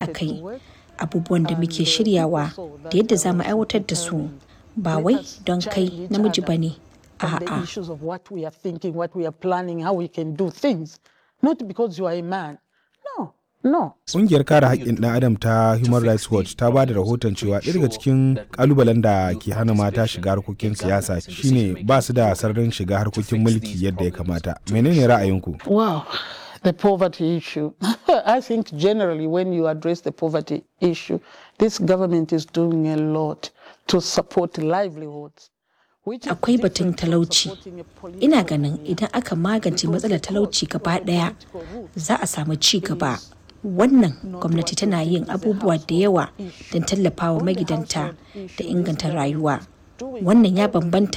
kai abubuwan da muke shiryawa da yadda za mu aiwatar da su ba wai don kai namiji ba ne on the a'a issues of what we are thinking, what we are planning, how we can do things. Not because you are a man. No, no. Ƙungiyar kare haƙƙin ɗan adam ta Human Rights Watch ta ba da rahoton cewa ɗaya daga cikin ƙalubalen da ke hana mata shiga harkokin siyasa shine ba su da sararin shiga harkokin mulki yadda ya kamata. Menene ra'ayinku? Wow. The poverty issue. I think generally when you address the poverty issue, this government is doing a lot to support livelihoods. which is akwai batun different from talauci supporting a political ina ganin idan aka magance matsalar talauci gaba daya za a samu ci gaba wannan gwamnati tana yin abubuwa da yawa don tallafawa magidanta da inganta rayuwa wannan ya bambanta